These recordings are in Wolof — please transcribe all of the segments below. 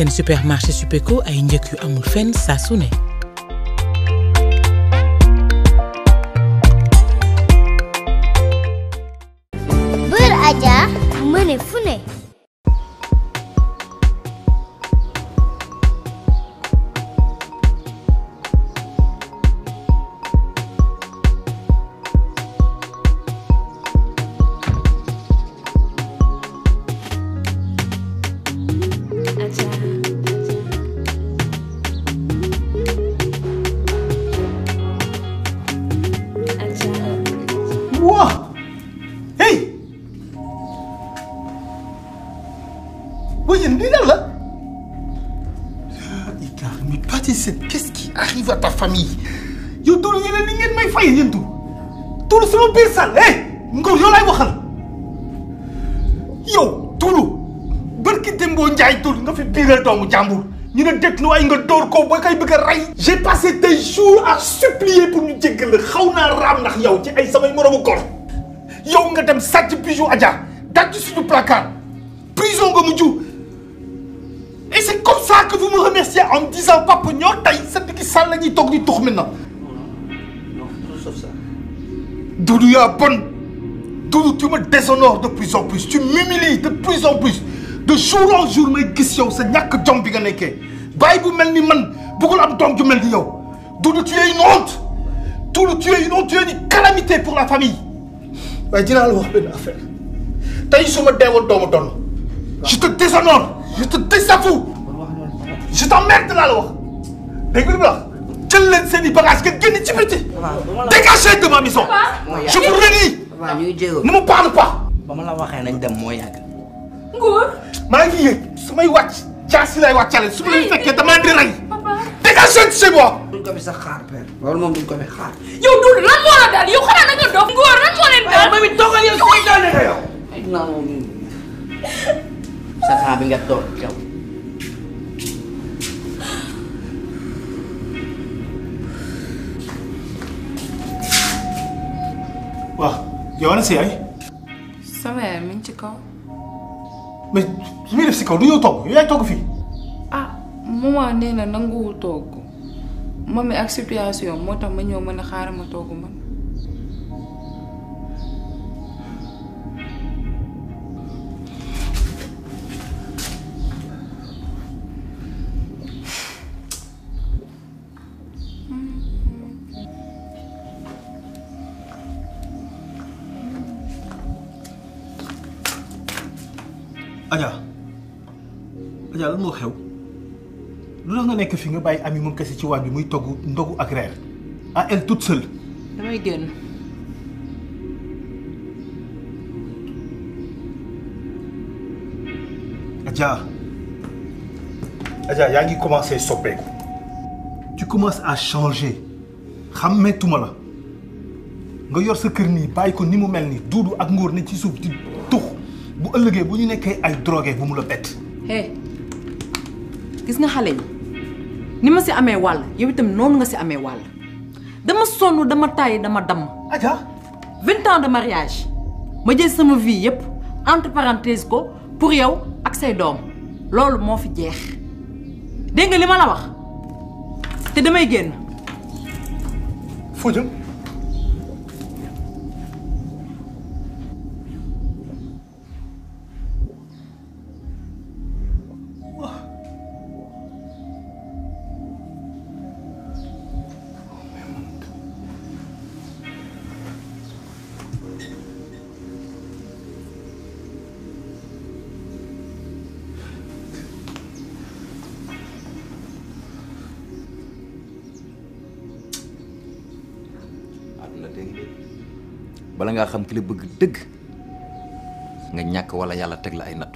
seen supermarché Supeco ay njëkk yu amul fenn saa su ne. Bër Aja mëne fu ne Wow Hey Oui, il y a là Ika, mais Patissette, qu'est-ce qui arrive à ta famille Yo, tout le monde est ngeen may fay yéen tout tout le sama biir sal hey Ngor yow laay waxal yow Tuulu barki Dembo Njaay Tuulu nga fi biiral doomu jàmbur ñu ne dëkk nu ay nga dóor ko ba koy bëgg a rey j'ai passé des jours à supplier pour ñu jéggal la xaw naa raam ndax yow ci ay samay moroomu kor yow nga dem sàcc bijou Adja daj suñu placard prison nga mujj et c'est comme ça que vous me remerciez en me disant papa ñoo tey sa diggi sàll la ñuy toog di tux maintenant Doudou yaa bon Doudou tu me déshonores de plus en plus tu m'humilies de plus en plus de jour en jour may gis yow sa ñàkk jom bi nga nekkee bàyyi bu mel ni man bëggul am doom ju mel ni yow Doudou tu es une honte Doudou tu es une honte tu es une calamité pour la famille waaye dinaa la wax benn affaire tey su ma deewoon doomu doon je te déshonore je te désavoue je t'emmerde laa la wax dégg nga li ma la wax jël leen seen i bagages nga génn ci biti dégagez de ma maison je vous redis waaw ñu ngi jéego. ne me parle pas ba ma la waxee nañ dem moo yàgg. Ngor. maa ngi yëg su may wàcc jaasi lay wàccale su ma leen fekkee damaa di rey dégagez de chez moi duñ ko fi sax xaar père. loolu moom duñ ko fi xaar. yow Doudou lan moo la daal yow xanaa da nga dof Ngor lan moo leen daal. mami toogal yow say daane nga yow. ay naa moom sa xaar bi nga toog yow. waaw yow ana si yaay sama yaay mi ngi ci kaw. mais su muy def si kaw du yow togg yow yaay togg fii ah maman nee na nanguwul togg mami ak situation moo tax ma ñëw mën a xaaral ma togg man. Adja Adja lan moo xew lu tax nga nekk fi nga bàyyi ami moom kese ci waañ bi muy togg ndogu ak reer à elle toute seule damay génn. Adja Adja yaa ngi commencé soppeeku tu commences à changer xàmmeetuma la nga yor sa kër nii bàyyi ko ni mu mel ni duudu ak ngóor ne ci suuf di tux bu ëllëgee bu ñu nekkee ay drogué bu mu la bett hey gis nga xale yi ni ma si amee wàll yow itam noonu nga si amee wàll dama sonn dama tàyyi dama damm. Adja. vingt ans de mariage ma jël sama vie yépp entre parenthèse ko pour yow ak say doom loolu moo fi jeex dégg nga li ma la wax te damay génn. foo jëm. àdduna dégg bala ngaa xam ki la bëgg dëgg nga ñàkk wala yàlla teg la ay nattu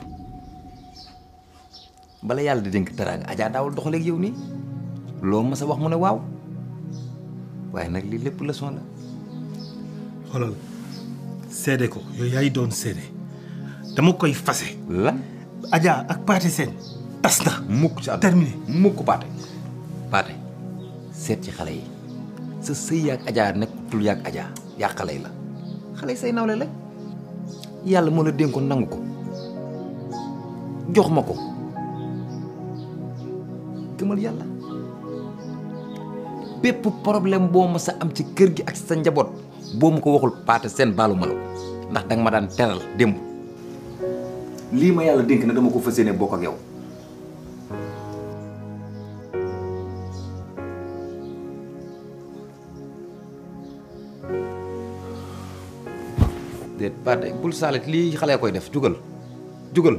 bala yàlla di dénk dara nga ajaa daawul doxaleeg yow nii loo ma sa wax mu ne waaw waaye nag lii lépp leçon la xoolal seede ko yow yaay doon seede dama koy fase lan Adja ak Pathé Sène tas na mukk ci àdduna terminé mukk paate paate seet ci xale yi sa sëy yaag ajaa nekkutul yaag ajaa yaa xale yi la xale yi say nawle la yàlla moo la dénkoon nangu ko jox ma ko gëmal yàlla bépp problème boo ma sa am ci kër gi ak sa njaboot boo ma ko waxul paate seen baalu ma la ko ndax danga ma daan teral démb lii ma yàlla dénk na dama ko fas yéene bokk ak yow déet paate bul saalit lii xale koy def jugal jugal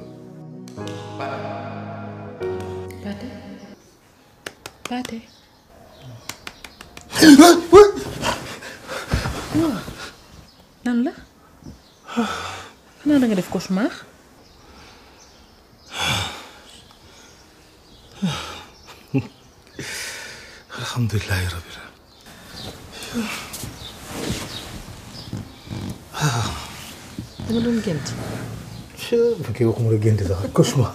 Paate Paate lan la xanaa da nga def cauchemar alhamdulilah rabbil dama doon gént bu fekkee waxuma la gént sax cauchemar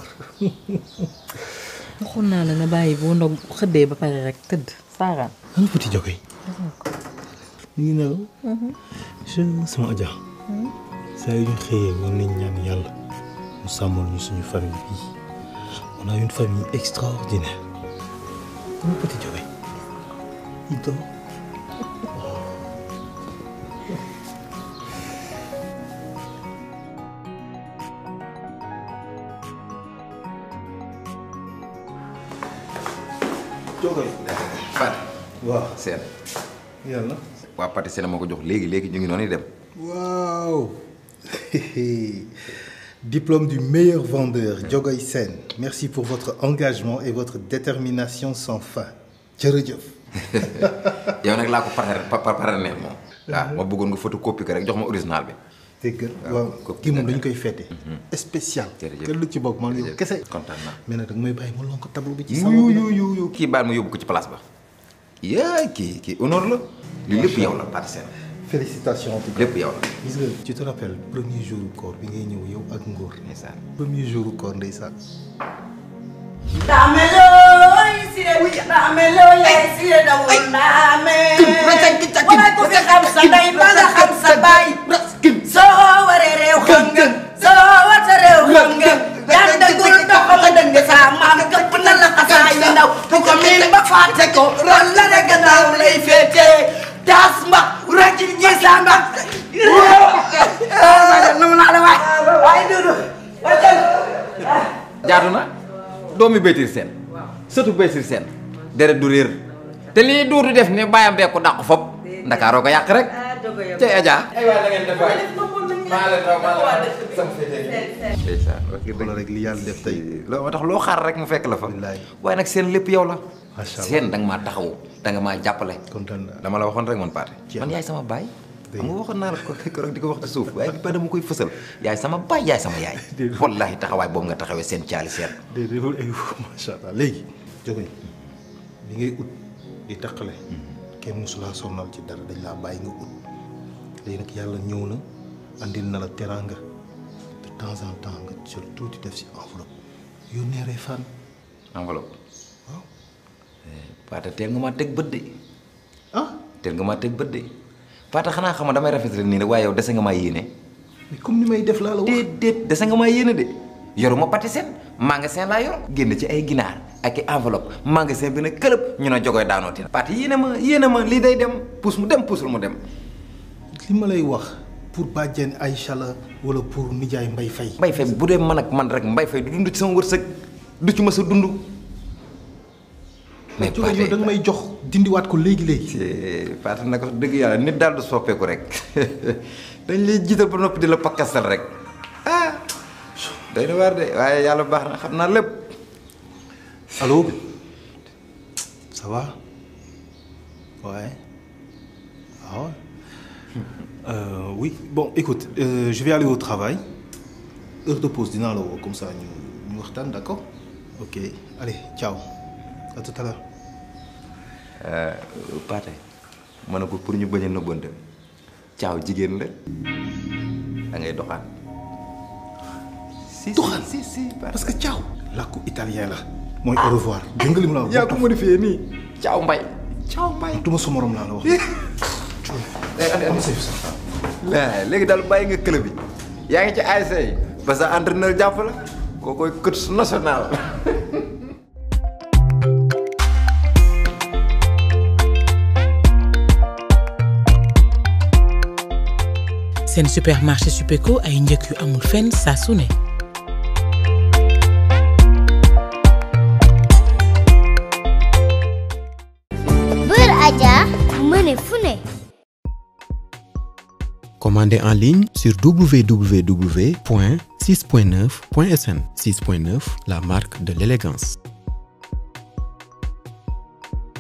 waxoon naa la nga bàyyi boo ndog xëddee ba pare rek tëdd saaraan ana petit jogoy ñu ngi nelaw je sama aja saa yu ñu xëyee war nañ ñaan yàlla mu sàmmal ñu suñu famille bii on a une famille extraordinaire ana petit jogoy il dort jogoy paate waaw seen yàlla waa paate seen moo ko jox léegi léegi ñu ngi noonu dem Waouh Diplôme du meilleur vendeur, Diogoy Sen. Merci pour votre engagement et votre détermination sans fin. jërëjëf. yow nag laa ko pare pare neel moom waaw ma bëggoon nga photocopie ko rek jox ma original bi dégg nga waaw ko- kii moom dañu koy fêté. spécial. Jërëjëf. kenn lu ci bokk man yow kese. kontaan naa mais nag danga may bàyyi ma lonk tableau bi ci yu salon bi. yu yu yu kii baal ma yóbbu ko ci place ba yaa kii kii honneur la lii lépp yow la Pathé Sène félicitations en tout cas. lépp yow la gis nga tu te rappelles premier jour koor bi ngay ñëw yow ak Ngor. ndeysaan premier jour koor ndeysaan. Dameloy sire dameloy sire dawul ndame wala ku fi xam sa ndey ba nga xam sa baay soo waree réew xam nga soo wata réew xam nga daan dëggul doxal dëng sa maam këpp na la xasaay yu ndaw bu ko miin ba fàtte ko ron la ne gannaaw lay féete taas mbax rajin ñi sa mbax nu naa la waay waay dudu jaatu na doomi Baytir Sène sëtu Baytir Sène deret du réer te lii duutu def ne bàyyam bee ko dàqu fop ndakaaroo ko yàq rek cay Adja ay waay la ngeen def waay maa leen raw maa leen raw sama féetee ndeysaan wax dëgg wala rek li yàlla def tey. loolu moo tax loo xaar rek mu fekk la fa Wallaay. waaye nag seen lépp yow la Macha Allah. seen da nga maa taxawu da nga maa jàppale kontaan naa. dama la waxoon rek man Pathé Jeex man na. yaay sama baay Dëgg xam nga waxoon naa la ko keroog di ko wax ci suuf waaye ba dama koy fësal yaay sama baay yaay sama yaay wallahi taxawaay boobu nga taxawee seen caali seen déedéet loolu ay macha allah léegi jóge bi ngay ut di taqale kenn mosulaa sonnal ci dara dañ laa bàyyi nga ut léegi nag yàlla ñëw na andil na la teraanga de temps en temps nga jël tuuti def si enveloppe yónnee ree fan enveloppe waaw Pathé teel nga maa teg bët de ah teel nga maa teg bët de Pathé xanaa xam nga damay rafetlu nii rek waaye yow dese nga maa yéene mais comme ni may def laa la wax déedéet dese nga maa yéene de yoruma Patisen magasin laa yor génn ci ay ginaar ak i enveloppe magasin bi nag këlëb ñu ne jogoy daanooti na Pathé yéene ma yéene ma lii day dem puus mu dem puusul mu dem li ma lay wax pour bàjjen Aïcha la wala pour nijaay Mbay Fay mbay fay bu dee man ak man rek mbay fay du dund ci sama wërsëg du ci mës a dund mais jóge yow da nga may jox dindiwaat ko léegi léegi Pathé nag wax dëgg yàlla nit daal du soppeeku rek dañ lay jiital ba noppi di la pakkastal rek ah day na waar de waaye yàlla baax na xam naa lépp Allô Ça va Ouais. Ah ouais Euh, oui, bon, écoute, euh, je vais aller au travail. Heure de pause, dîner alors, comme ça, nous, nous retenons, d'accord Ok, allez, ciao. À tout à l'heure. Pathé ma ne ko pour ñu bañ a nëbbante caaw jigéen la da ngay doxaan si Doxaan? si si Pathé. Parce que ciao làkku italien la. mooy au revoir. dégg nga li mu la wax. yaa ko modifié nii caaw mbay caaw mbay duma sa morom laa la wax. waaw léegi daal bàyyi nga club bi yaa ngi ci ASC yi ba sa entraîneur jàpp la koo koy coach national seen supermarché Supeco ay njëkk yu amul fenn saa su ne. Beurre Adja mëne fu ne. Commandez en ligne sur www.6.9.sn. 6.9, la marque de l'élégance.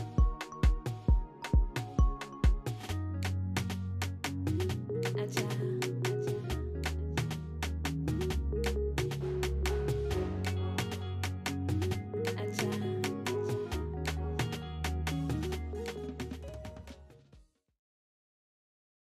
Adja